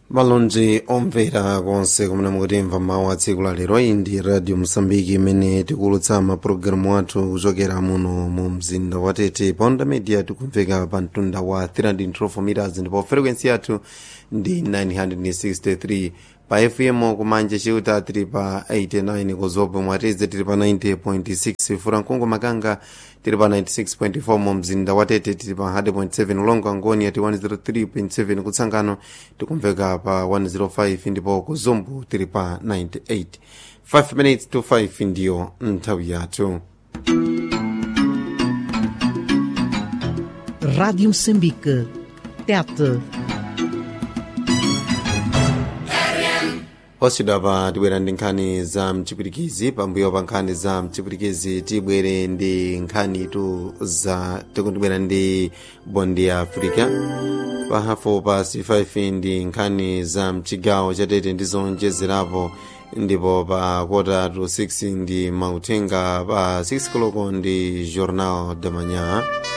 malonje omvera konse kumene mukutimva mawu a tsiku la lero iyi ndi radio mosambiki imene tikuwulutsa mapulogalamu athu kuchokera muno mu mzinda wa tete pa onda media tikumveka pa mtunda wa 312 meters ndipo frequency yathu ndi 963 pa fm kumanja chiuta tili pa 89 kuzopo mwatize tili pa 90.6 furankungu makanga tili pa 96.4 mu mzinda wa tete tili pa 100.7 ulongo angoni ati 103.7 kutsangano tikumveka pa 105 ndipo kuzumbu tili pa 98 5 minutes to 5 ndiyo nthawi yathu Rádio Moçambique. Tete. osidwa pa tibwera ndi nkhani za mchipwirikizi pambuyo pa nkhani za mchipwirikizi tibwere ndi nkhani tu za tikutibwera ndi bondi ya africa pa hafu pa c5 ndi nkhani za mchigawo chatete ndi zonjezerapo ndipo pa kota to 6 ndi mauthenga pa 6 koloko ndi journal de manhã